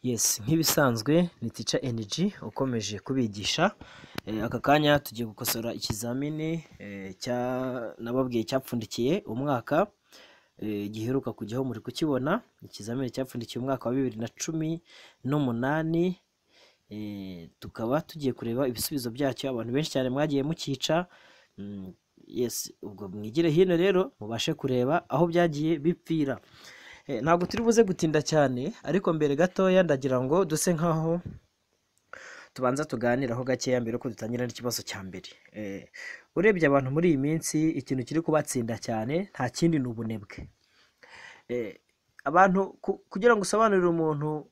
Yes nk'ibisanzwe ni Teacher ENG ukomeje kubigisha, eh, aka kanya tugiye gukosora ikizamini eh, cya nababwiye cyapfundikiye umwaka eh, giheruka kujyaho muri kukibona, ikizamini cyapfundikiye umwaka wa bibiri na cumi n'umunani, eh, tukaba tugiye kureba ibisubizo byacyo, abantu benshi cyane mwagiye mukica, mm, yes ubwo mwigire hino rero mubashe kureba aho byagiye bipfira. Eh, ntabwo turi buze gutinda cyane ariko mbere gatoya ndagira ngo duse nkaho tubanza tuganiraho gakeya mbere ko dutangira n'ikibazo cya mbere Eh, urebye abantu muri iyi minsi ikintu kiri kubatsinda cyane nta kindi ni ubunebwe Eh, abantu ku- kugira ngo usobanurire umuntu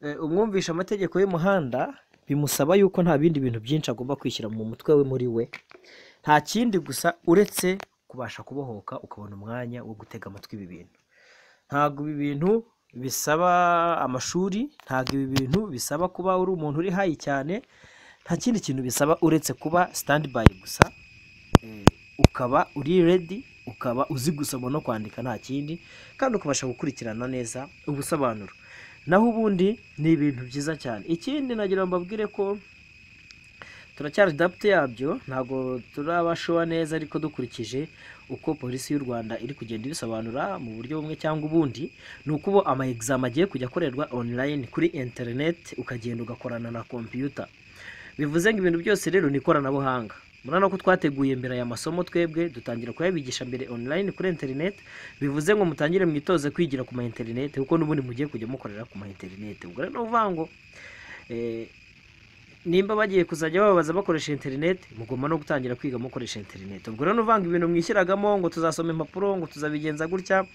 eh, umwumvishe amategeko y'umuhanda bimusaba yuko nta bindi bintu byinshi agomba kwishyira mu mutwe we muri we nta kindi gusa uretse kubasha kubohoka ukabona umwanya wo gutega amatwi ibi bintu ntabwo ibi bintu bisaba amashuri ntabwo ibi bintu bisaba kuba uri umuntu uri hayi cyane nta kindi kintu bisaba uretse kuba stand by gusa eh, ukaba uri ready ukaba uzi gusoma no kwandika nta kindi kandi ukabasha gukurikirana neza ubusobanuro naho ubundi ni ibintu byiza cyane ikindi nagira ngo mbabwire ko turacyari daputi yabyo ntabwo turabashowa neza ariko dukurikije uko polisi y'u rwanda iri kugenda ibisobanura mu buryo bumwe cyangwa ubundi ni uko ubu ama exam agiye kujya akorerwa online kuri interineti ukagenda ugakorana na kompiyuta bivuze ngo ibintu byose rero ni ikoranabuhanga murabona ko twateguye mbere aya masomo twebwe dutangira kuyabigisha mbere online kuri interineti bivuze ngo mutangire mwitoze kwigira ku ma interineti kuko n'ubundi mugiye kujya mukorera ku ma interineti ubwo rero ni ukuvuga ngo eh, nimba bagiye kuzajya bababaza bakoresha interineti mugomba no gutangira kwiga mukoresha interineti ubwo rero nuvanga ibintu mwishyiragamo ngo tuzasoma impapuro ngo tuzabigenza gutya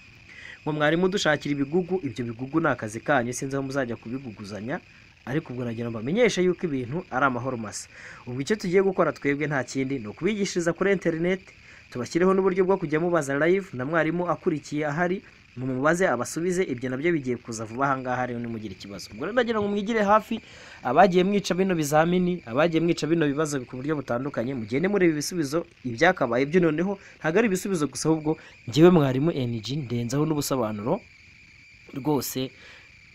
ngo mwarimu dushakira ibigugu ibyo bigugu ni akazi kanyu sinzi aho muzajya kubiguguzanya ariko ubwo nagira ngo bamenyeshe yuko ibintu ari amahoro masa ubwo icyo tugiye gukora twebwe nta kindi ni ukubigishiriza kuri interineti tubashyireho n'uburyo bwo kujya mubaza live na mwarimu akurikiye ahari mumubaze abasubize ibyo nabyo bigiye kuza vuba ahangaha rero nimugira ikibazo ubwo rero ndagira ngo mwigire hafi abagiye mwica bino bizamini abagiye mwica bino bibazo ku buryo butandukanye mugende mureba ibisubizo ibyakabaye byo noneho ntabwo ari ibisubizo gusa ahubwo ngewe mwarimu eniji ndenzaho n'ubusobanuro rwose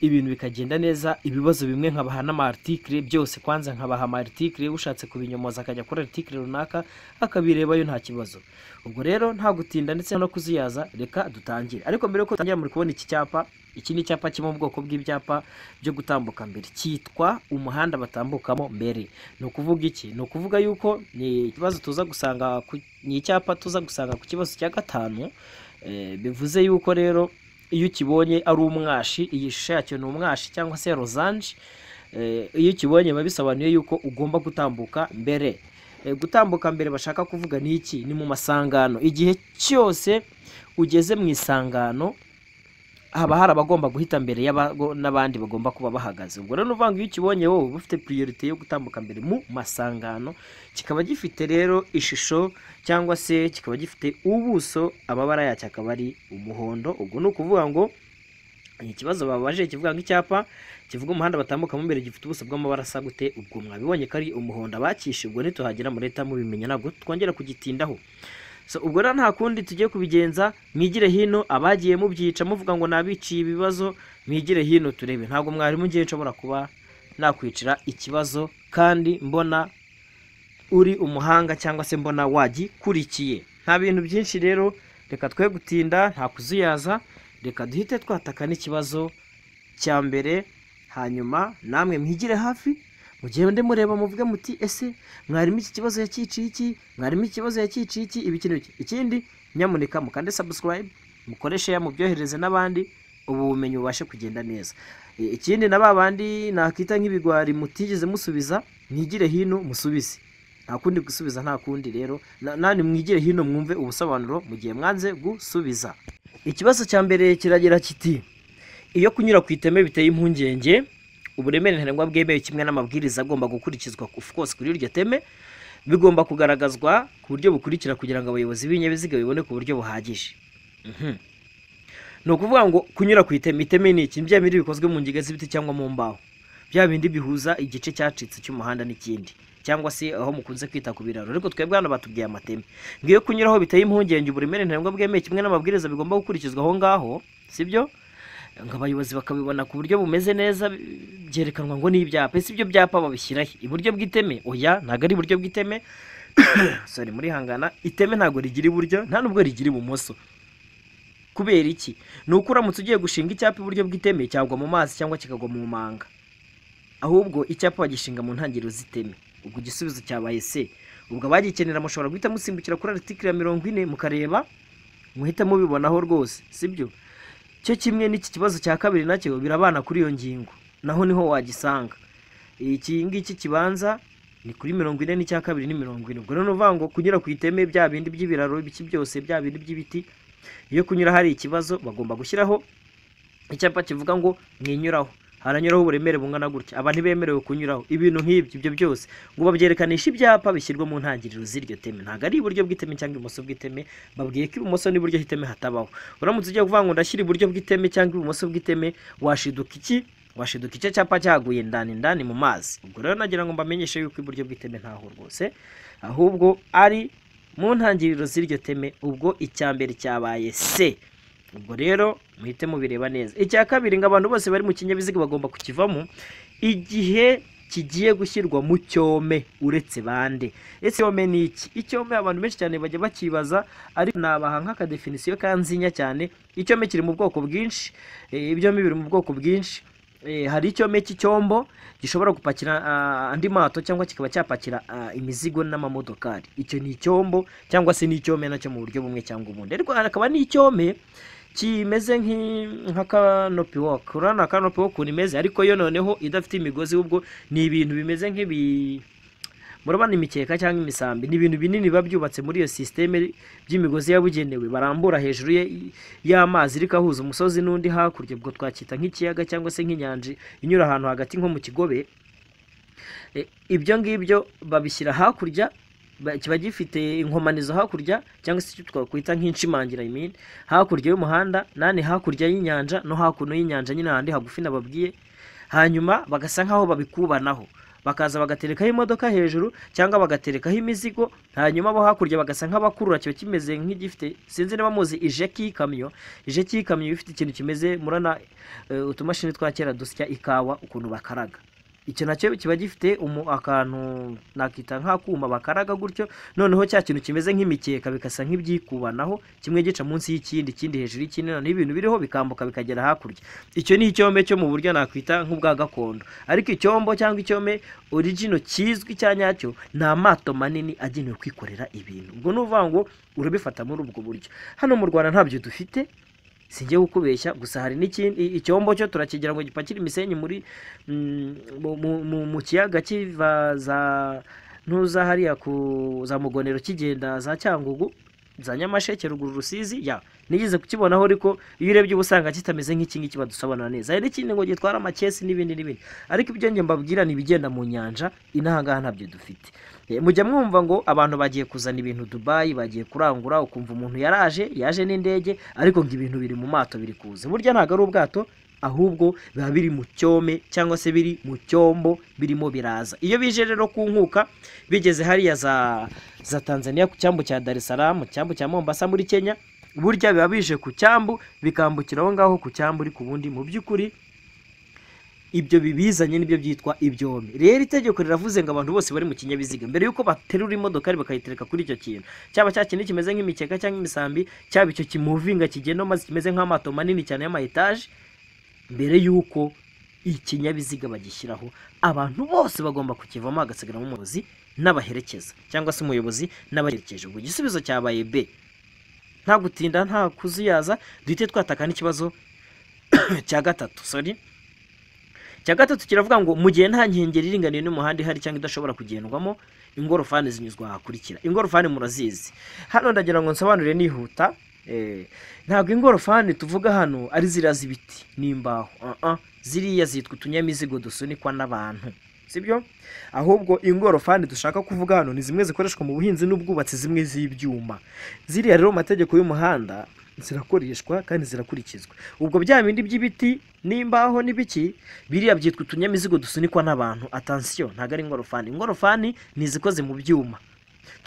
ibintu bikagenda neza ibibazo bimwe nkabaha n'amartikire byose kwanza nkabaha amartikire ushatse kubinyomoza akajya kuri artikire runaka akabirebayo nta kibazo ubwo rero nta gutinda ndetse no kuziyaza reka dutangire ariko mbere yuko dutangira muri kubona iki cyapa iki ni icyapa kiri mu bwoko bw'ibyapa byo gutambuka mbere cyitwa umuhanda batambukamo mbere ni ukuvuga iki ni ukuvuga yuko ni ikibazo tuza gusanga ku, ni icyapa tuza gusanga ku kibazo cya gatanu eh, bivuze yuko rero iyo ukibonye ari umwashi iyi shusho yacyo ni umwashi cyangwa se rozanje Eh, iyo ukibonye biba bisobanuye yuko ugomba gutambuka mbere Eh, gutambuka mbere bashaka kuvuga ni iki ni mu masangano igihe cyose ugeze mu isangano haba hari abagomba guhita mbere y'abago- n'abandi bagomba kuba bahagaze ubwo rero ni ukuvuga ngo iyo ukibonye wowe uba ufite puriyerite yo gutambuka mbere mu masangano kikaba gifite rero ishusho cyangwa se kikaba gifite ubuso amabara yacyo akaba ari umuhondo ubwo ni ukuvuga ngo ni ikibazo babaje kivuga ngo icyapa kivuga umuhanda batambukamo imbere gifite ubuso bw'amabara asa gute ubwo mwabibonye ko ari umuhondo abakishe ubwo nituhagera mureta mubimenya ntabwo twongera kugitindaho so ubwo rero nta kundi tugiye kubigenza mwigire hino abagiye mubyica muvuga ngo nabiciye ibibazo mwigire hino turebe ntabwo mwarimu ngiye nshobora kuba nakwicira ikibazo kandi mbona uri umuhanga cyangwa se mbona wagikurikiye nta bintu byinshi rero reka twe gutinda nta kuzuyaza reka duhite twataka n'ikibazo cya mbere hanyuma namwe mwigire hafi mugende mureba muvuge muti ese mwarimu iki kibazo yakiciye iki mwarimu iki kibazo yakiciye iki ibi kintu iki ikindi nyamuneka mukande subscribe mukoreshe ya mubyohereze n'abandi ubu bumenyi bubashe kugenda neza E, ikindi na ba bandi nakita nk'ibigwari mutigeze musubiza mwigire hino musubize nta kundi gusubiza nta kundi rero Na- nanyu mwigire hino mwumve ubusobanuro mu gihe mwanze gusubiza ikibazo cya mbere kiragira kiti iyo kunyura ku iteme biteye impungenge uburemere ntarengwa bwemewe kimwe n'amabwiriza agomba gukurikizwa of course kuri iryo teme bigomba kugaragazwa ku buryo bukurikira kugira ngo abayobozi b'ibinyabiziga bibone ku buryo buhagije Mhm. ni ukuvuga ngo kunyura ku iteme iteme ni iki bya bindi bikozwe mu ngiga z'ibiti cyangwa mu mbaho bya bindi bihuza igice cyacitse cy'umuhanda n'ikindi cyangwa se aho mukunze kwita ku biraro ariko twebwe hano batubwiye amateme ngiyo kunyuraho biteye impungenge uburemere ntarengwa bwemewe kimwe n'amabwiriza bigomba gukurikizwa aho ngaho sibyo ngo abayobozi bakabibona ku buryo bumeze neza byerekanwa ngo ni ibyapa ese ibyo byapa babishyira he iburyo bw'iteme oya ntabwo ari iburyo bw'iteme sorry murihangana iteme ntabwo rigira iburyo nta nubwo rigira ibumoso kubera iki ni uko uramutse ugiye gushinga icyapa iburyo bw'iteme cyagwa mu mazi cyangwa kikagwa mu manga ahubwo icyapa bagishinga mu ntangiriro z'iteme ubwo igisubizo cyabaye se ubwo abagikenera mushobora guhita musimbukira kuri aritikiri ya mirongo ine mukareba muhita mubibonaho rwose sibyo cyo kimwe n'iki kibazo cya kabiri nacyo birabana kuri iyo ngingo naho niho wagisanga iki ngiki kibanza ni kuri mirongo ine n'icya kabiri ni mirongo ine ubwo rero uvuga ngo kunyura ku iteme bya bindi by'ibiraro ibiki byose bya bindi by'ibiti iyo kunyura hari ikibazo bagomba gushyiraho icyapa kivuga ngo mwinyuraho haranyuraho uburemere bungana gutya aba ntibemerewe kunyuraho ibintu nk'ibyo ibyo byose ngo babyerekanishe ibyapa bishyirwa mu ntangiriro z'iryo teme ntabwo ari iburyo bw'iteme cyangwa ibumoso bw'iteme babwiye ko ibumoso n'iburyo hiteme hatabaho uramutse ugiye kuvuga ngo ndashyira iburyo bw'iteme cyangwa ibumoso bw'iteme washiduka iki washiduka icyo cyapa cyaguye ndani ndani mu mazi ubwo rero nagira ngo mbamenyeshe yuko iburyo bw'iteme ntaho rwose ahubwo ari mu ntangiriro z'iryo teme ubwo icya mbere cyabaye se ubwo rero muhite mubireba neza icya kabiri ngo abantu bose bari mu kinyabiziga bagomba kukivamo igihe kigiye gushyirwa mu cyome uretse bande ese icyome ni iki icyome abantu benshi cyane bajya bakibaza ariko nabaha nk'akadefinisiyo kanzinya cyane icyome kiri mu bwoko bwinshi eh, ibyome biri mu bwoko bwinshi Eh, hari icyome cy'icyombo gishobora gupakira ah, andi mato cyangwa kikaba cyapakira ah, imizigo n'amamodokari icyo ni icyombo cyangwa se ni icyome nacyo mu buryo bumwe cyangwa ubundi ariko hakaba n'icyome kimeze nk'i- nka kanopi woke urabona nta kanopi woke ukuntu imeze ariko yo noneho idafite imigozi ubwo ni ibintu bimeze nk'ibi murabona imikeka cyangwa imisambi ni ibintu binini biba byubatse muri iyo sisiteme by'imigozi yabugenewe barambura hejuru ye- y'amazi iri kahuza umusozi n'undi hakurya ubwo twacyita nk'ikiyaga cyangwa se nk'inyanja inyura ahantu hagati nko mu kigobe E, ibyo ngibyo babishyira hakurya ba- kiba gifite inkomanizo hakurya cyangwa se icyo twakwita nk'inshimangira I mean, hakurya y'umuhanda nani hakurya y'inyanja no hakuno y'inyanja nyine ahandi hagufi nababwiye hanyuma bagasa nk'aho babikubanaho bakaza bagaterekaho imodoka hejuru cyangwa bagaterekaho imizigo hanyuma bo hakurya bagasa nk'abakurura kiba kimeze nk'igifite sinzi niba muzi ijeki y'ikamyo ijeki y'ikamyo iba ifite ikintu kimeze murana eh, utumashini twa kera dusya ikawa ukuntu bakaraga icyo nacyo kiba gifite umu akantu nakita nk'akuma bakaraga gutyo noneho cya kintu kimeze nk'imikeka bikasa nk'ibyikubanaho kimwe gica munsi y'ikindi ikindi hejuru y'ikindi noneho ibintu biriho bikambuka bikagera hakurya icyo ni icyombe cyo mu buryo nakwita nk'ubwa gakondo ariko icyombo cyangwa icyome origino kizwi cya nyacyo ni amato manini agenewe kwikorera ibintu ubwo ni ukuvuga ngo urabifata muri ubwo buryo hano mu rwanda ntabyo dufite singiye kukubeshya gusa hari n'ikindi i- icyombo cyo turakigira ngo gipakire imisenyi muri mm, mu- mu- mu- mu kiyaga kiva za ntuza hariya ku za mugonero kigenda za cyangugu za nyamasheke ruguru rusizi ya nigeze kukibonaho ariko iyo urebye uba usanga kitameze nk'iki ngiki badusobanura neza hari n'ikindi ngo gitwara amakesi n'ibindi n'ibindi ariko ibyo njye mbabwira ni ibigenda mu nyanja inaha ngaha ntabyo dufite Eh, mujya mwumva ngo abantu bagiye kuzana ibintu dubayi bagiye kurangura ukumva umuntu yaraje yaje n'indege ariko ngo ibintu biri mu mato biri kuza burya ntabwo ari ubwato ahubwo biba biri mu cyome cyangwa se biri mu cyombo birimo biraza iyo bije rero ku nkuka bigeze hariya za za tanzania ku cyambu cya dar es salaam cyambu cya mombasa muri kenya burya biba bije ku cyambu bikambukira aho ngaho ku cyambu uri ku bundi mu by'ukuri ibyo bibizanye nibyo byitwa ibyombi rero itegeko riravuze ngo abantu bose bari mu kinyabiziga mbere y'uko baterura imodokari bakayitereka kuri icyo kintu cyaba cya kintu kimeze nk'imikeka cyangwa imisambi cyaba icyo kimuvinga kigenda maze kimeze nk'amato manini cyane y'ama etaje mbere y'uko ikinyabiziga bagishyiraho abantu bose bagomba kukivamo hagasigaramo umuyobozi n'abaherekeza cyangwa se umuyobozi n'abaherekeje ubwo igisubizo cyabaye b nta gutinda nta kuzuyaza duhite twataka n'ikibazo cya gatatu sorry icya gatatu kiravuga ngo mu gihe nta nkengero iringaniye n'umuhanda ihari cyangwa idashobora kugendwamo ingorofani zinyuzwa ahakurikira ingorofani murazizi hano ndagira ngo nsobanure nihuta eh, ntabwo ingorofani tuvuga hano ari ziriya z'ibiti n'imbaho uh-uh. ziriya zitwa utunyamizigo dusunikwa n'abantu sibyo ahubwo ingorofani dushaka kuvuga hano ni zimwe zikoreshwa mu buhinzi n'ubwubatsi zimwe z'ibyuma ziriya rero mu mategeko y'umuhanda zirakoreshwa kandi zirakurikizwa ubwo bya bindi by'ibiti n'imbaho n'ibiki biriya byitwa utunyamizigo dusunikwa n'abantu atansiyo ntabwo ari ingorofani ingorofani ni izikoze mu byuma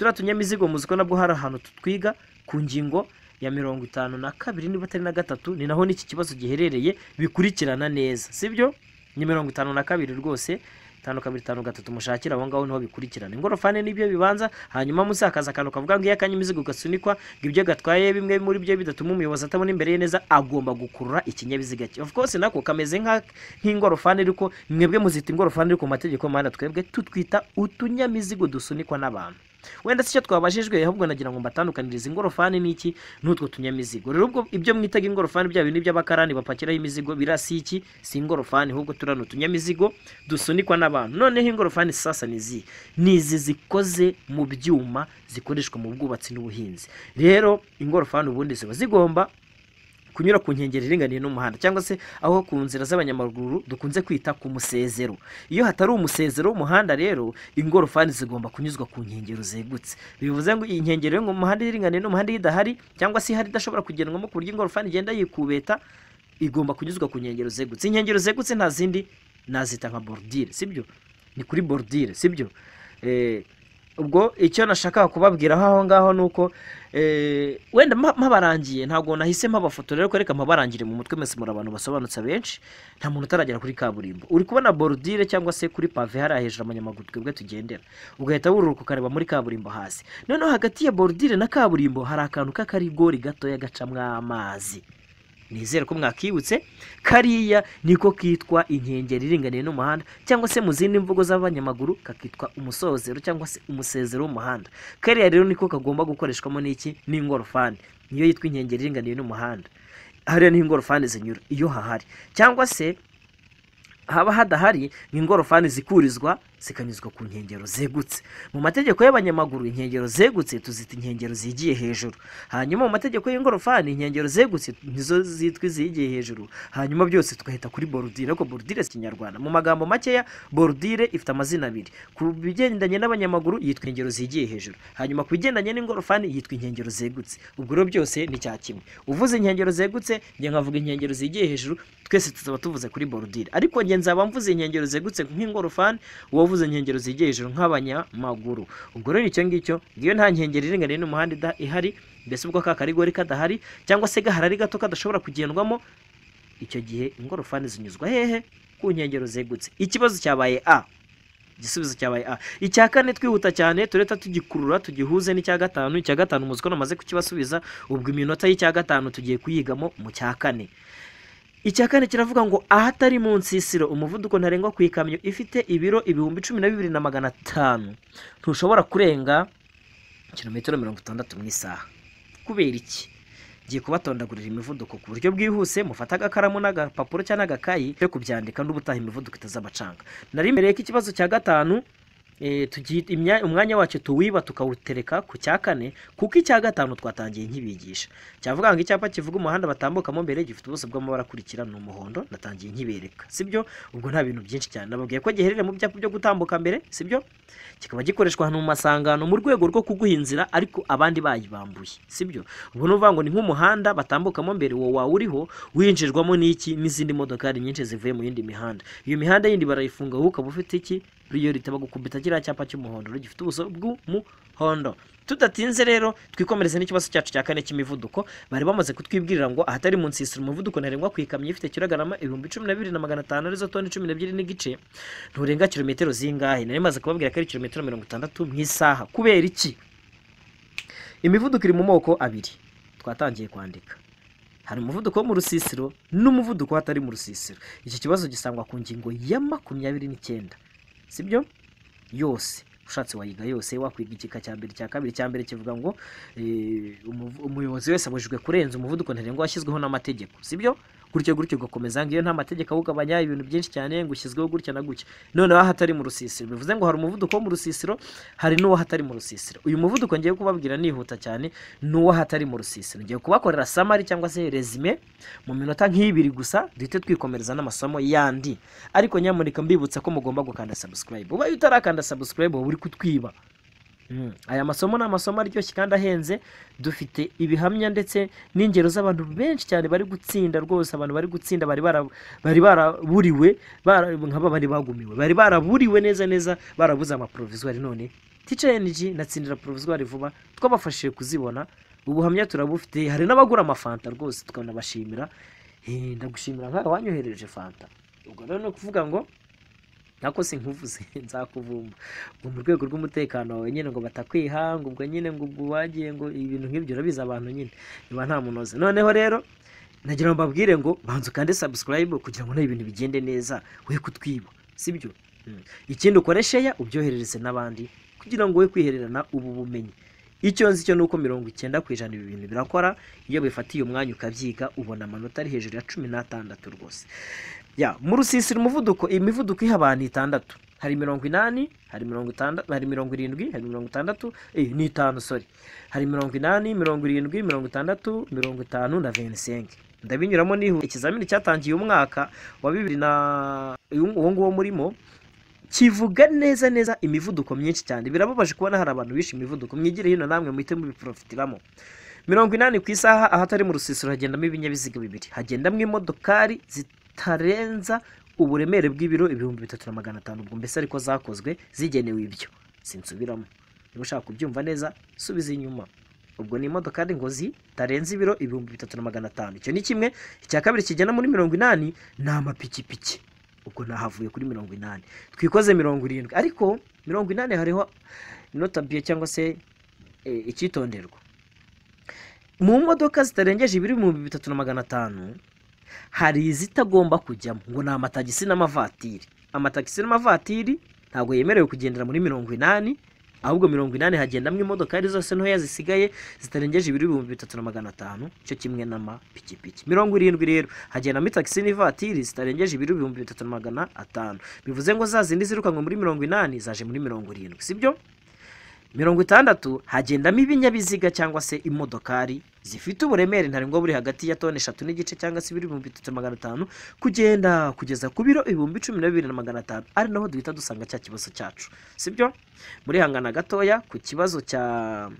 turiya tunyamizigo muzi ko nabwo hari ahantu tutwiga ku ngingo ya mirongo itanu na kabiri niba atari na gatatu ni naho n'iki kibazo giherereye bikurikirana neza sibyo ni mirongo itanu na kabiri rwose itanu kabiri itanu gatatu mushakira aho ngaho niho bikurikirana ingorofani nibyo bibanza hanyuma musakaza akantu kavuga ngo iyo akanya imizigo gasunikwa ngo ibyo gatwaye bimwe muri byo bidatuma umuyobozi atabona imbere ye neza agomba gukurura ikinyabiziga cye of course nako kameze nka- nk'ingorofani ariko mwebwe muzita ingorofani ariko mu mategeko y'umuhanda twebwe tutwita utunyamizigo dusunikwa n'abantu wenda si cyo twabajijwe ahubwo nagira ngo mbatandukanirize ingorofani n'iki n'utwo tunyamizigo rero ubwo ibyo mwitaga ingorofani bya bintu by'abakarani bapakiraho imizigo birasi iki si ingorofani ahubwo turano utunyamizigo dusunikwa n'abantu noneho ingorofani sasa ni izi ni izi zikoze mu byuma zikoreshwa mu bwubatsi n'ubuhinzi rero ingorofani ubundi ziba zigomba kunyura ku nkengero iringaniye n'umuhanda cyangwa se aho ku nzira z'abanyamaguru dukunze kwita ku musezero iyo hatari umusezero w'umuhanda rero ingorofani zigomba kunyuzwa ku nkengero zegutse bivuze ngo iyi nkengero y'umuhanda iringaniye n'umuhanda iyo idahari cyangwa se ihari idashobora kugendwamo ku buryo ingorofani igenda yikubeta igomba kunyuzwa ku nkengero zegutse inkengero zegutse nta zindi nazita nka borudire sibyo ni kuri borudire sibyo Eh, ubwo icyo nashakaga kubabwiraho aho ngaho ni uko eh, wenda mpa- mpabarangiye ntabwo nahise mpabafoto rero ko reka mpabarangire mu mutwe mwese muri abantu basobanutse benshi nta muntu utaragera kuri kaburimbo uri kubona borudire cyangwa se kuri pave hariya hejuru abanyamaguru twebwe tugendera ugahita wururuka ukareba muri kaburimbo hasi noneho hagati ya borudire na kaburimbo hari akantu k'akarigori gatoya gacamwo amazi nizere ko mwakibutse kariya niko kitwa inkengero iringaniye n'umuhanda cyangwa se mu zindi mvugo z'abanyamaguru kakitwa umusozero cyangwa se umusezero w'umuhanda kariya rero niko kagomba gukoreshwamo n'iki n'ingorofani niyo yitwa inkengero iringaniye n'umuhanda hariya niho ingorofani zinyura iyo hahari cyangwa se haba hadahari ni ingorofani zikurizwa zikanyuzwa ku nkengero zegutse mu mategeko y'abanyamaguru inkengero zegutse tuzita inkengero zigiye hejuru hanyuma mu mategeko y'ingorofani inkengero zegutse nizo zitwa izigiye hejuru hanyuma byose tugahita kuri borudire ariko borudire si ikinyarwanda mu magambo makeya borudire ifite amazina abiri ku bigendanye n'abanyamaguru yitwa inkengero zigiye hejuru hanyuma ku bigendanye n'ingorofani yitwa inkengero zegutse ubwo rero byose ni cya kimwe uvuze inkengero zegutse njye nkavuga inkengero zigiye hejuru twese tuzaba tuvuze kuri borudire ariko njye nzaba mvuze inkengero zegutse nk'ingorofani uwavuze inkengero zigiye hejuru nk'abanyamaguru ubwo rero icyo ngicyo ngiyo nta nkengero iringaniye n'umuhanda ida- ihari mbese ubwo ka karigori kadahari cyangwa se gahari ari gato kadashobora kugendwamo icyo gihe ingorofani zinyuzwa hehe ku nkengero zegutse ikibazo cyabaye a igisubizo cyabaye a icya kane twihuta cyane tureta tugikurura tugihuze n'icya gatanu icya gatanu muzi ko namaze kukibasubiza ubwo iminota y'icya gatanu tugiye kuyigamo mu cya kane icya kane kiravuga ngo ahatari mu nsisiro umuvuduko ntarengwa ku ikamyo ifite ibiro ibihumbi cumi na bibiri na magana atanu ntushobora kurenga kilometero mirongo itandatu mu isaha kubera iki ngiye kubatondagurira imivuduko ku buryo bwihuse mufate agakaramu n'agapapuro cyangwa n'agakayi yo kubyandika n'ubutaha imivuduko itazabacanga nari mbereye ko ikibazo cya gatanu eh, tugi- imya- umwanya wacyo tuwiba tukawutereka ku cya kane kuko icya gatanu twatangiye nkibigisha cyavuga ngo icyapa kivuga umuhanda batambukamo mbere gifite ubuso bw'amabara akurikira ni umuhondo natangiye nkibereka sibyo ubwo nta bintu byinshi cyane nababwiye ko giherereye mu byapa byo gutambuka mbere sibyo kikaba gikoreshwa ahantu mu masangano mu rwego rwo kuguha inzira ariko abandi bayibambuye sibyo ubwo ni ukuvuga ngo ni nk'umuhanda batambukamo mbere wowe wawe uriho winjirwamo n'iki n'izindi modokari nyinshi zivuye mu yindi mihanda iyo mihanda yindi barayifunga wowe ukaba ufite iki priorite bagukubita kiriya cyapa cy'umuhondo rero gifite ubuso bw'umuhondo tudatinze rero twikomereze n'ikibazo cyacu cya kane cy'imivuduko bari bamaze kutwibwirira ngo ahatari mu nsisiro umuvuduko ntarengwa ku ikamyo ifite kilogarama ibihumbi cumi na bibiri na magana atanu arizo toni cumi n'ebyiri n'igice nturenga kilometero zingahe nari maze kubabwira ko ari kilometero mirongo itandatu mu isaha kubera iki imivuduko iri mu moko abiri twatangiye kwandika hari umuvuduko wo mu rusisiro n'umuvuduko hatari mu rusisiro iki kibazo gisangwa ku ngingo ya makumyabiri n'icyenda sibyo yose ushatse wayiga yose wakwiga igika cya mbere cya kabiri cya mbere kivuga ngo eh, umuvu- umuyobozi wese abujijwe kurenza umuvuduko ntarengwa washyizweho n'amategeko sibyo gutyo gutyo ugakomeza ngo iyo nta mategeko awugabanya ibintu byinshi cyane ngo ushyizweho gutya na gutya noneho aha atari mu rusisiro bivuze ngo hari umuvuduko wo mu rusisiro hari n'uw'ahatari mu rusisiro uyu muvuduko ngiye kubabwira nihuta cyane ni uw'ahatari mu rusisiro ngiye kubakorera samari cyangwa se resume mu minota nk'ibiri gusa duhite twikomereza n'amasomo yandi ariko nyamuneka mbibutsa ko mugomba gukanda subscribe ubaye utarakanda subscribe uba uri kutwiba Mm. aya masomo ni amasomo aryoshye kandi ahenze dufite ibihamya ndetse n'ingero z'abantu benshi cyane bari gutsinda rwose abantu bari gutsinda bari bara- bari baraburiwe bara- nk'aba bari bagumiwe bari baraburiwe neza neza barabuze amaprovisoire none ticha energy natsindira provisoire vuba twabafashije kuzibona ubuhamya turabufite hari n'abagura amafanta rwose tukanabashimira Eh, ndagushimira nkawe wanyohereje fanta ubwo rero ni ukuvuga ngo ntako sinkuvuze nzakuvumba ngo mu rwego rw'umutekano wawe nyine ngo batakwiha ngo ubwo nyine ngo ubwo wagiye ngo ibintu nk'ibyo urabizi abantu nyine niba nta munoze noneho rero nagira ngo mbabwire ngo banza ukande subscribe kugira ngo nawe ibintu bigende neza we kutwiba sibyo Mm. ikindi ukore sheya ubyoherereze n'abandi kugira ngo we kwihererana ubu bumenyi icyo nzi cyo ni uko mirongo icyenda ku ijana ibi bintu birakora iyo bifatiye umwanya ukabyiga ubona amanota ari hejuru ya cumi n'atandatu rwose ya mu rusisiro umuvuduko imivuduko iha abantu itandatu hari mirongo inani hari mirongo itandatu hari mirongo irindwi hari mirongo itandatu eh, ni itanu sorry hari mirongo inani mirongo irindwi mirongo itandatu mirongo itanu na venisenke ndabinyuramo nihuta ikizamini cyatangiye umwaka wa bibiri na uwo nguwo murimo kivuga neza neza imivuduko myinshi cyane birababaje kubona hari abantu bishe imivuduko mwigire hino namwe muhite mubiprofitiramo mirongo inani ku isaha ahatari mu rusisiro hagendamo ibinyabiziga bibiri hagendamo imodokari zitarenza uburemere bw'ibiro ibihumbi bitatu na magana atanu ubwo mbese ariko zakozwe zigenewe ibyo sinsubiramo niba ushaka kubyumva neza subiza inyuma ubwo ni imodokari ngo zitarenze ibiro ibihumbi bitatu na magana atanu icyo ni kimwe icya kabiri kigenda muri mirongo inani ni amapikipiki ubwo nahavuye kuri mirongo inani twikoze mirongo irindwi ariko mirongo inani hariho notabiye cyangwa se eh, icyitonderwa mu modoka zitarengeje ibihumbi bitatu na magana atanu hari izitagomba kujyamo ngo ni amatagisi n'amavatiri amatagisi n'amavatiri ntabwo yemerewe kugendera muri mirongo inani ahubwo mirongo inani hagendamo imodoka ari zose ntoya zisigaye zitarengeje ibihumbi bitatu na magana atanu cyo kimwe n'amapikipiki mirongo irindwi rero hagendamo itagisi n'ivatiri zitarengeje ibihumbi bitatu na magana atanu bivuze ngo za zindi zirukanwa muri mirongo inani zaje muri mirongo irindwi sibyo mirongo itandatu hagendamo ibinyabiziga cyangwa se imodokari zifite uburemere ntarengwa buri hagati ya toni eshatu n'igice cyangwa se ibihumbi bitatu na magana atanu kugenda kugeza ku biro ibihumbi cumi na bibiri na magana atanu ari naho duhita dusanga cya kibazo cyacu sibyo murihangana gatoya ku kibazo cya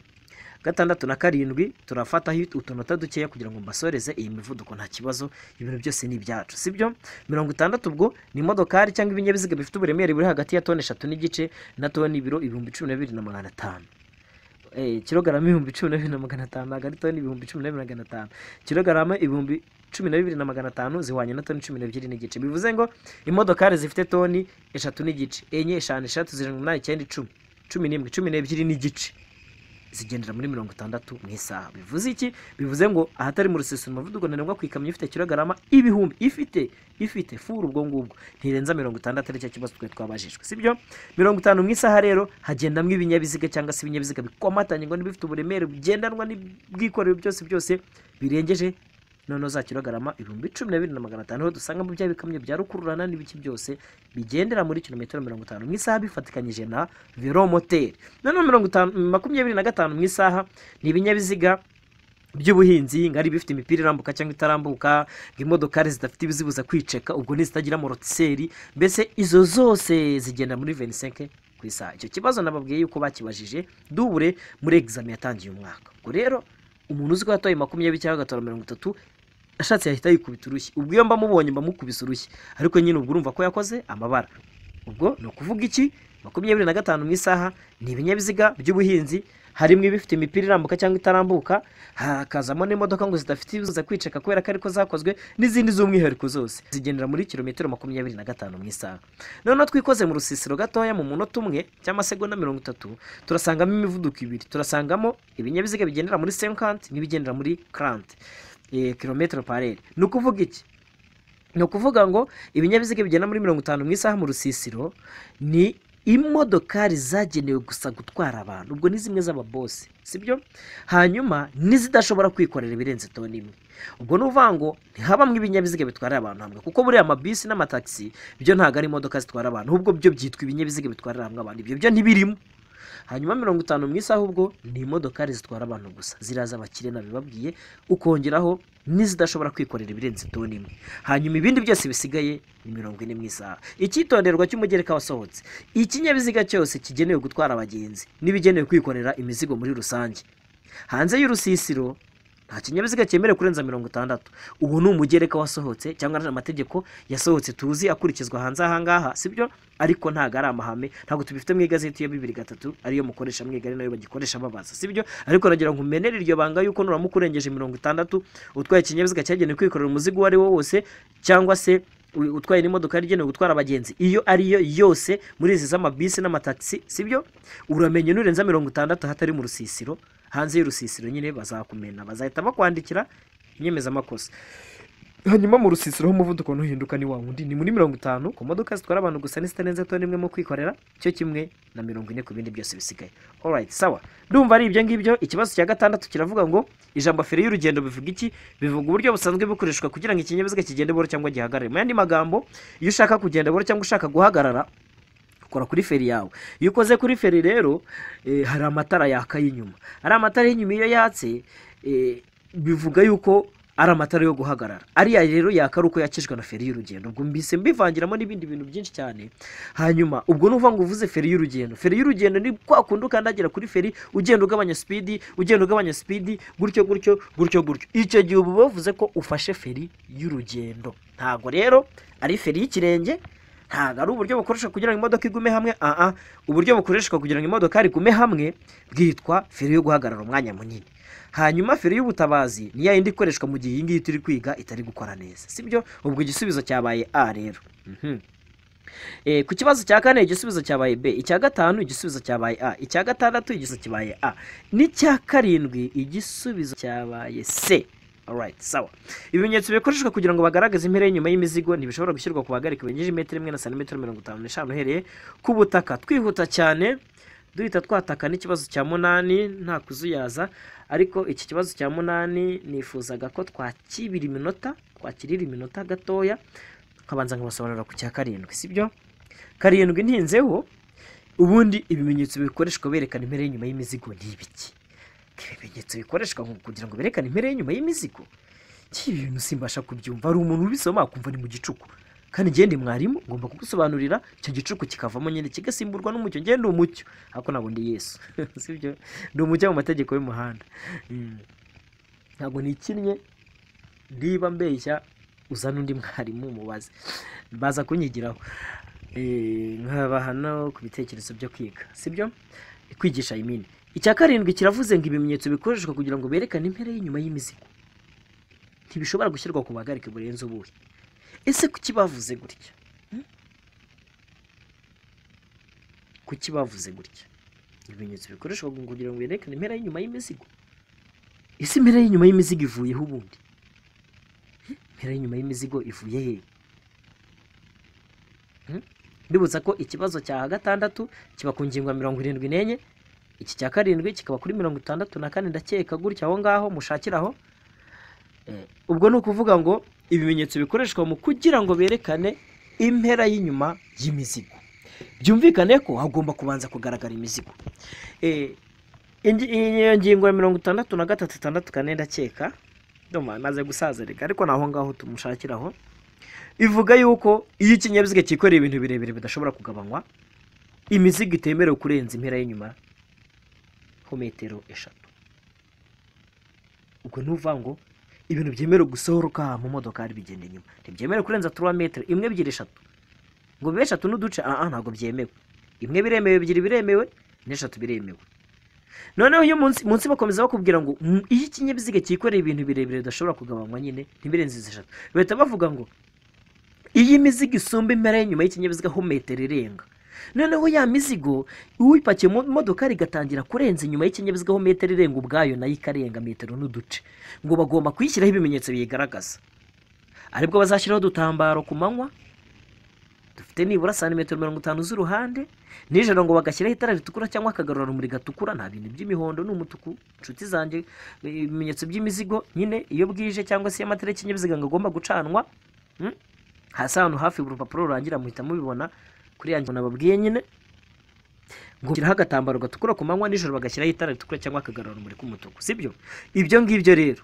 gatandatu na karindwi turafataho utunota dukeya kugira ngo mbasoreze iyi mivuduko nta kibazo ibintu byose ni ibyacu sibyo mirongo itandatu ubwo ni imodokari cyangwa ibinyabiziga bifite uburemere buri hagati ya toni eshatu n'igice na toni ibiro ibihumbi cumi na bibiri na magana atanu Eh, kilogarama ibihumbi cumi na bibiri na magana atanu ntabwo ari toni ibihumbi cumi na bibiri na magana atanu kilogarama ibihumbi cumi na bibiri na magana atanu zihwanye na toni cumi n'ebyiri n'igice bivuze ngo imodokari zifite toni eshatu n'igice enye eshanu eshatu zirindwi umunani icyenda icumi cumi n'imwe cumi n'ebyiri n'igice zigendera muri mirongo itandatu mu isaha bivuze iki bivuze ngo ahatari mu rusisiro umuvuduko ntarengwa ku ikamyo ifite kilogarama ibihumbi ifite ifite furu ubwo ngubwo ntirenza mirongo itandatu ari cyo kibazo twari twabajijwe sibyo mirongo itanu mu isaha rero hagendamo ibinyabiziga cyangwa se ibinyabiziga bikomatanye ngo n'ibifite uburemere bugendanwa n'ubwikorero byose byose birengeje noneho za kilogarama ibihumbi cumi na bibiri na magana atanu niho dusangamo bya bikamyo bya rukururana n'ibiki byose bigendera muri kilometero mirongo itanu mu isaha bifatikanyije na velomoteri noneho mirongo itanu makumyabiri na gatanu mu isaha ni ibinyabiziga by'ubuhinzi ngo ari ibifite imipira irambuka cyangwa itarambuka ngo imodokari zidafite ibizibuza kwiceka ubwo n'izitagira amorotiseri mbese izo zose zigenda muri venisenke ku isaha icyo kibazo nababwiye yuko bakibajije dubure muri egizami yatangiye umwaka ubwo rero umuntu uzi ko yataye makumyabiri cyangwa agatwara mirongo itatu ashatse yahita yikubita urushyi ubwo iyo mba mubonye mba mukubise urushyi ariko nyine ubwo urumva ko yakoze amabara ubwo ni ukuvuga iki makumyabiri na gatanu mu isaha ni ibinyabiziga by'ubuhinzi harimo ibifite imipira irambuka cyangwa itarambuka hakazamo n'imodoka ngo zidafite ibiza kwiceka kubera ko ariko zakozwe n'izindi z'umwihariko zose zigendera muri kilometero makumyabiri na gatanu mu isaha noneho twikoze mu rusisiro gatoya mu munota umwe cyangwa segonda mirongo itatu turasangamo imivuduko ibiri turasangamo ibinyabiziga bigendera muri senkanti n'ibigendera muri karanti kilometero parere ni ukuvuga iki ni ukuvuga ngo ibinyabiziga bigenda muri mirongo itanu mu isaha mu rusisiro ni imodokari zagenewe gusa gutwara abantu ubwo ni zimwe z'ababosi sibyo hanyuma n'izidashobora kwikorera ibirenze toni imwe ubwo ni ukuvuga ngo ntihabamo ibinyabiziga bitwarira abantu hamwe kuko buriya amabisi n'amatagisi byo ntabwo ari imodoka zitwara abantu ahubwo byo byitwa ibinyabiziga bitwarira hamwe abantu ibyo byo ntibirimo hanyuma mirongo itanu mu isaha ubwo ni imodokari zitwara abantu gusa ziraza abakire nabibabwiye ukongeraho n'izidashobora kwikorera ibirenze toni imwe hanyuma ibindi byose bisigaye ni mirongo ine mu isaha icyitonderwa cy'umugereka wasohotse ikinyabiziga cyose kigenewe gutwara abagenzi n'ibigenewe kwikorera imizigo muri rusange hanze y'urusisiro nta kinyabiziga cyemerewe kurenza mirongo itandatu ubu ni umugereka wasohotse cyangwa amategeko yasohotse tuzi akurikizwa hanze ahangaha sibyo ariko ntabwo ari amahame ntabwo tubifite mu igazeti ya bibiri gatatu ariyo mukoresha mwigari nayo bagikoresha babaza sibyo ariko nagira ngo umenere iryo banga yuko nuramuka urengeje mirongo itandatu utwaye ikinyabiziga cyagenewe kwikorera umuzigo uwo ari wo wose cyangwa se u- utwaye n'imodoka yari igenewe gutwara abagenzi iyo ariyo yose muri izi z'amabisi n'amatagisi sibyo uramenya nurenza mirongo itandatu hatari mu rusisiro hanze y'urusisiro nyine bazakumena bazahita bakwandikira inyemezamakosa hanyuma mu rusisiro umuvuduko ntuhinduka ni wa wundi ni muri mirongo itanu ku modoka zitwara abantu gusa n'izitarenze toni imwe mu kwikorera cyo kimwe na mirongo ine ku bindi byose bisigaye alright sawa ndumva ari ibyo ngibyo ikibazo cya gatandatu kiravuga ngo ijambo feri y'urugendo bivuga iki bivuga uburyo busanzwe bukoreshwa kugira ngo ikinyabiziga kigende buhoro cyangwa gihagarare mu yandi magambo iyo ushaka kugenda buhoro cyangwa ushaka guhagarara ukora kuri feri yawe iyo ukoze kuri feri rero eh, hari amatara yaka y'inyuma ari amatara y'inyuma iyo yatse eh, bivuga yuko ari amatara yo guhagarara ariya rero yaka ari uko yakijwe na feri y'urugendo ubwo mbise mbivangiramo n'ibindi bintu byinshi cyane hanyuma ubwo nuvuga ngo uvuze feri y'urugendo feri y'urugendo ni kwa kundi ukandagira kuri feri ugenda ugabanya speed ugenda ugabanya speed gutyo gutyo gutyo gutyo icyo gihe uba bavuze ko ufashe feri y'urugendo ntabwo rero ari feri y'ikirenge ntabwo ari uburyo bukoreshwa kugira ngo imodoka igume hamwe aha uburyo bukoreshwa kugira ngo imodoka igume hamwe bwitwa feri yo guhagarara umwanya munini hanyuma feri y'ubutabazi ni ya yindi ikoreshwa mu gihe iyi ngiyi turi kwiga itari gukora neza sibyo ubwo igisubizo cyabaye a rero Mhm. Eh, ku kibazo cya kane igisubizo cyabaye b icya gatanu igisubizo cyabaye a icya gatandatu igisubizo cyabaye a n'icya karindwi igisubizo cyabaye c Alright, sawa ibimenyetso bikoreshwa kugira ngo bagaragaze impera y'inyuma y'imizigo ntibishobora gushyirwa ku bahagarika birengeje imetero imwe na santimetero mirongo itanu n'eshanu uhereye ku butaka twihuta cyane duhita twataka n'ikibazo cya munani nta kuzuyaza ariko iki kibazo cya munani nifuzaga ko twakibira iminota twakirira iminota gatoya nkabanza nkabasobanurira ku cya karindwi sibyo karindwi ntinzeho ubundi ibimenyetso bikoreshwa berekana impera y'inyuma y'imizigo ni ibiki ibimenyetso bikoreshwa ngo- kugira ngo berekane impera y'inyuma y'imizigo iki bintu simbasha kubyumva hari umuntu ubisoma akumva ni mu gicuku kandi njye ndi mwarimu ngomba kugusobanurira icyo gicuku kikavamo nyine kigasimburwa n'umucyo njye ndi umucyo ariko ntabwo ndi yesu sibyo ndi umucyo mu mategeko y'umuhanda Mm. ntabwo nikinnye ndiba mbeshya uzana undi mwarimu umubaze baza kunyigiraho Eh, nkaba hano ku bitekerezo byo kwiga sibyo kwigisha imini icya karindwi kiravuze ngo ibimenyetso bikoreshwa kugira ngo berekane impera y'inyuma y'imizigo ntibishobora gushyirwa ku buhagarike burenze ubuhe ese kuki bavuze gutya Hmm? kuki bavuze gutya ibimenyetso bikoreshwa kugira ngo berekane impera y'inyuma y'imizigo ese impera y'inyuma y'imizigo ivuyeho ubundi Hmm? impera y'inyuma y'imizigo ivuye hehe ndibutsa ko ikibazo cya gatandatu kiba ku ngingo ya mirongo irindwi n'enye iki cya karindwi kikaba kuri mirongo itandatu na kane ndakeka gutya aho ngaho mushakira aho Eh, ubwo ni ukuvuga ngo ibimenyetso bikoreshwa mu kugira ngo berekane impera y'inyuma y'imizigo byumvikane ko hagomba kubanza kugaragara imizigo Eh, ingi- iyo ngingo ya mirongo itandatu na gatatu itandatu kane ndakeka ndumva maze gusaza reka ariko naho ngaho tumushakiraho ivuga yuko iyo ikinyabiziga cyikoreye ibintu birebire bidashobora kugabanywa imizigo itemerewe kurenza impera y'inyuma ho metero eshatu ubwo ntuvuga ngo ibintu byemerewe gusohoka mu modokari bigenda inyuma ntibyemerewe kurenza turuwa metero imwe ebyiri eshatu ngo bibe eshatu n'uduce aha ntabwo byemewe imwe biremewe ebyiri biremewe n'eshatu biremewe noneho iyo munsi munsi bakomeza bakubwira ngo "Mm, iyo ikinyabiziga cyikoreye ibintu birebire bidashobora kugabanywa nyine ntibirenze izi eshatu bahita bavuga ngo iyo imizigo isumba impera y'inyuma y'ikinyabiziga ho metero irenga noneho ya mizigo uyipakiye mu modoka igatangira kurenza inyuma y'ikinyabiziga ho metero irenga ubwayo nayo ikarenga metero n'uduce ngo bagomba kuyishyiraho ibimenyetso biyigaragaza aribwo bazashyiraho udutambaro ku manywa dufite nibura santimetero mirongo itanu z'uruhande nijoro ngo bagashyiraho itara ritukura cyangwa akagarura rumuri gatukura nta bintu by'imihondo n'umutuku inshuti zanjye ibimenyetso by'imizigo nyine iyo bwije cyangwa se iyo amatara y'ikinyabiziga ngo agomba gucanwa mm, hasi ahantu hafi buri rupapuro rurangira muhita mubibona kuri yanjye nababwiye nyine ngo nshyiraho agatambaro gatukura ku manywa nijoro bagashyiraho itara ritukura cyangwa akagarura rumuri k'umutuku sibyo ibyo ngibyo rero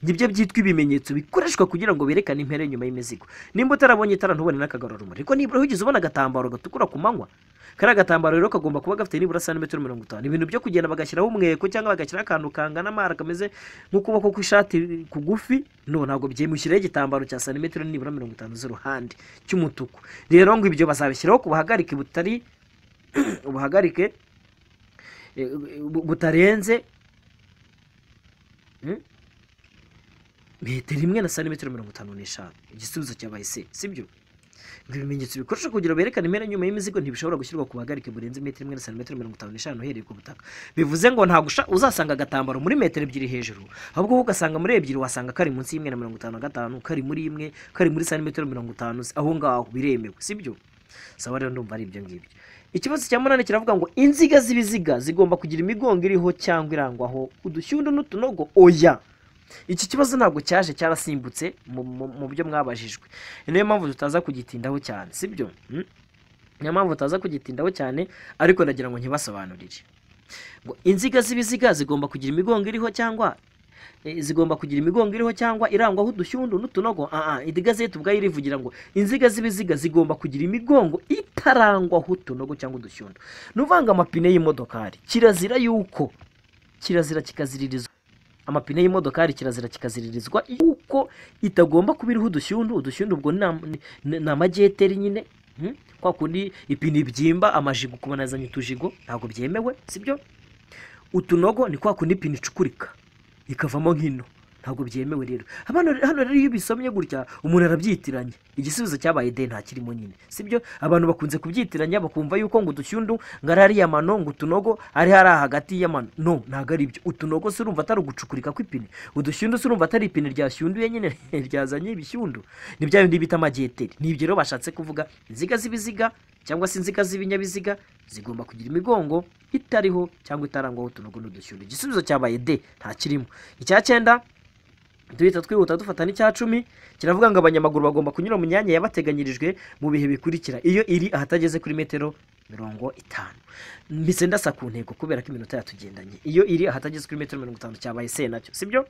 nibyo byitwa ibimenyetso bikoreshwa kugira ngo berekane impera nyuma y'imizigo nimba utarabonye itara ntubone n'akagarurumuri ariko nibura ugize ubona agatambaro gatukura ku manywa kariya gatambaro rero kagomba kuba gafite nibura santimetero mirongo itanu ibintu byo kugenda bagashyiraho umweko cyangwa bagashyiraho akantu kangana amara kameze nk'ukuboko kw'ishati kugufi no ntabwo byemewe ushyiraho igitambaro cya santimetero nibura mirongo itanu z'uruhande cy'umutuku rero ngo ibyo bazabishyiraho ku buhagarike butari ubuhagarike eh, bu- butarenze hmm? metero imwe na santimetero mirongo itanu n'eshanu igisubizo cyabaye se sibyo ngo ibimenyetso bikoreshwa kugira ngo berekane impera nyuma y'imizigo ntibishobora gushyirwa ku buhagarike burenze metero imwe na santimetero mirongo itanu n'eshanu uhereye ku butaka bivuze ngo ntabwo usha- uzasanga agatambaro muri metero ebyiri hejuru ahubwo wowe ugasanga muri ebyiri wasanga kari munsi y'imwe na mirongo itanu na gatanu kari muri imwe kari muri santimetero mirongo itanu aho ngaho biremewe sibyo saba rero ndumva ari ibyo ngibyo ikibazo cya munani kiravuga ngo inziga z'ibiziga zigomba kugira imigongo iriho cyangwa irangwaho udushyundo n'utunogo oya iki kibazo ntabwo cyaje cyarasimbutse mu- mu- mu byo mwabajijwe ni nayo mpamvu tutaza kugitindaho cyane sibyo Hmm? niyo mpamvu tutaza kugitindaho cyane ariko ndagira ngo ntibasobanurire ngo inziga z'ibiziga zigomba kugira imigongo iriho cyangwa eh, zigomba kugira imigongo iriho cyangwa irangwaho udushyundu n'utunogo aa idigazeti ubwayo irivugira ngo inziga z'ibiziga zigomba kugira imigongo itarangwaho utunogo cyangwa udushyundu ni uvanga amapine y'imodokari kirazira yuko kirazira kikaziririzwa amapine y'imodokari kirazira kikaziririzwa yuko itagomba kuba iriho udushyundu udushyundu ubwo ni am- ni- ni- ni amajeteri nyine hmm? kwa kundi ipine ibyimba amajigo ukubona yazanye utujigo ntabwo byemewe sibyo utunogo ni kwa kundi ipine icukurika ikavamo nk'ino ntabwo byemewe rero hano hano rero iyo ubisomye gutya umuntu arabyitiranya igisubizo cyabaye de ntakirimo nyine sibyo abantu bakunze kubyitiranya bakumva yuko ngo udushyundu ngo ari ariya mano ngo utunogo ari hariya hagati y'amano no ntabwo ari ibyo utunogo se urumva atari ugucukurika kw'ipine udushyundu se urumva atari ipine ryashyunduye nyine ryazanye ibishyundu ni bya bindi bita amajeteri ni ibyo rero bashatse kuvuga inziga z'ibiziga cyangwa se inziga z'ibinyabiziga zigomba kugira imigongo itariho cyangwa itarangwaho utunogo n'udushyundu igisubizo cyabaye de ntakirimo icya cyenda duhita twihuta dufata n'icya cumi kiravuga ngo abanyamaguru bagomba kunyura mu myanya yabateganyirijwe mu bihe bikurikira iyo iri ahatageze kuri metero mirongo itanu mbese ndasa ku ntego kubera ko iminota yatugendanye iyo iri ahatageze kuri metero mirongo itanu cyabaye se nacyo sibyo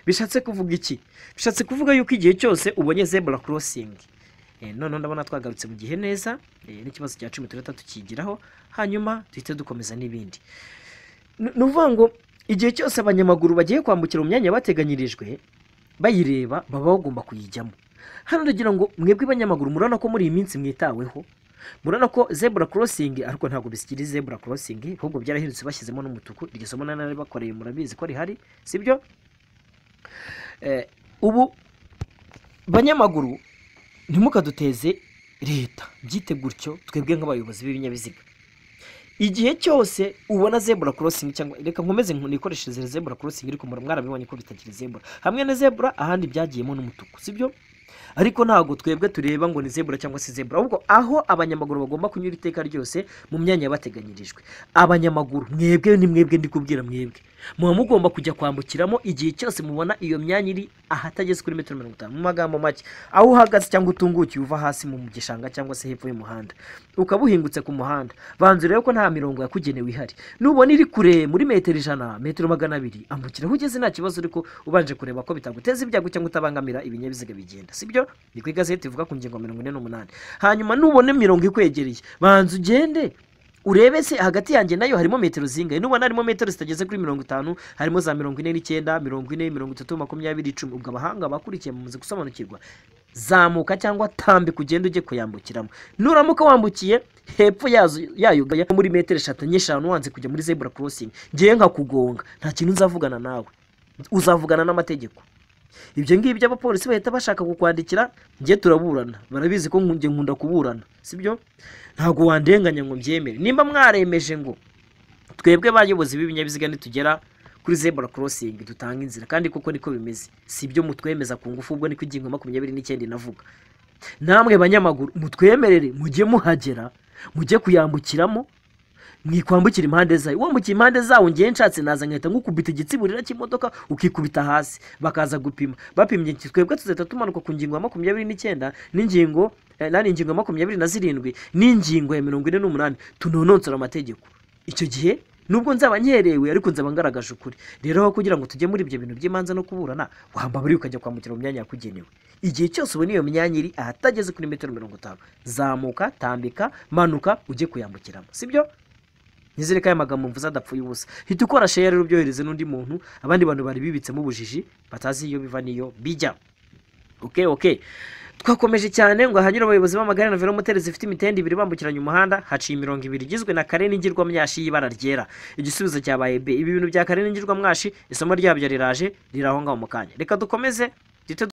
bishatse kuvuga iki bishatse kuvuga yuko igihe cyose ubonye zebura korosingi Eh, noneho ndabona twagarutse mu gihe neza eh, n'ikibazo cya cumi tugahita tukigiraho hanyuma duhite dukomeza n'ibindi Ni- ni ukuvuga ngo igihe cyose abanyamaguru bagiye kwambukira mu myanya yabateganyirijwe bayireba baba bagomba kuyijyamo hano ndagira ngo mwebwe abanyamaguru murabona ko muri iyi minsi mwitaweho murabona ko zebura korosingi ariko ntabwo bisikiri zebura korosingi ahubwo byarahindutse bashyizemo n'umutuku iryo somo nari bakoreye murabizi ko rihari sibyo Eh, ubu banyamaguru ntimukaduteze leta byite gutyo twebwe nk'abayobozi b'ibinyabiziga igihe cyose ubona zebura korosingi cyangwa reka nkomeze nikoreshereze zebura korosingi ariko mura- mwarabibonye ko bitakiri zebura hamwe na zebura ahandi byagiyemo n'umutuku sibyo ariko ntabwo twebwe tureba ngo ni zebura cyangwa se zebura ahubwo aho abanyamaguru bagomba kunyura iteka ryose mu myanya yabateganyirijwe abanyamaguru mwebwe ni mwebwe ndi kubwira mwebwe muba mugomba kujya kwambukiramo igihe cyose mubona iyo myanya iri ahatageze kuri metero mirongo itanu mu magambo make aho uhagaze cyangwa utungukiye uva hasi mu gishanga cyangwa se hepfo y'umuhanda ukaba uhingutse ku muhanda banza urebe ko nta mirongo yakugenewe ihari nubona iri kure muri metero ijana metero magana abiri ambukiraho ugeze nta kibazo ariko ubanje kureba ko bitaguteza ibyago cyangwa utabangamira ibinyabiziga bigenda sibyo ni ku igazeti ivuga ku ngingo mirongo ine n'umunani hanyuma nubona imirongo ikwegereye banza ugende urebe se hagati yanjye nayo harimo metero zingahe nubona harimo metero zitageze kuri mirongo itanu harimo za mirongo ine n'icyenda mirongo ine mirongo itatu makumyabiri icumi ubwo abahanga bakurikiye bamaze gusobanukirwa zamuka cyangwa tambika ugende ujye kuyambukiramo nuramuka wambukiye hepfo yazo yayo gaya muri metero eshatu n'eshanu wanze kujya muri zebura korosingi ngewe nkakugonga nta kintu nzavugana nawe uzavugana n'amategeko ibyo ngibyo abapolisi bahita bashaka kukwandikira njye turaburana barabizi ko njye nkunda kuburana sibyo ntabwo wandenganya ngo mbyemere nimba mwaremeje ngo twebwe bayobozi b'ibinyabiziga nitugera kuri zebura korosingi dutanga inzira kandi koko niko bimeze si ibyo mutwemeza ku ngufu ubwo niko ingingo makumyabiri n'icyenda inavuga namwe banyamaguru mutwemerere mujye muhagera mujye kuyambukiramo mwikwambukira impande zayo wambukiye impande zawo ngewe nshatse naza nkahita nkukubita igitsiburira cy'imodoka ukikubita hasi bakaza gupima bapimye iki- twebwe tuzahita tumanuka ku ngingo ya makumyabiri n'icyenda n'ingingo eh, nani ingingo ya makumyabiri na zirindwi n'ingingo ya mirongo ine n'umunani tunonosora amategeko icyo gihe nubwo nzaba nkerewe ariko nzaba ngaragaje ukuri rero aho kugira ngo tujye muri ibyo bintu by'imanza no kuburana wamba buri ukajya kwa mukera mu myanya yakugenewe igihe cyose ubona iyo myanya iri ahatageze kuri metero mirongo itanu zamuka tambika manuka ujye kuyambukiramo sibyo nizere ko aya magambo mvuze adapfuye ubusa hita ukora share rero ubyohereze n'undi muntu abandi bantu bari bibitsemo ubujiji batazi iyo biva n'iyo bijya oke oke twakomeje cyane ngo ahanyura abayobozi b'amagare na velomoteri zifite imitende ibiri bambukiranya umuhanda haciye imirongo ibiri igizwe na kare n'ingirwamyashi y'ibara ryera igisubizo cyabaye b ibi bintu bya kare n'ingirwamwashi isomo ryabyo riraje riri aho ngaho mu kanya reka dukomeze duhite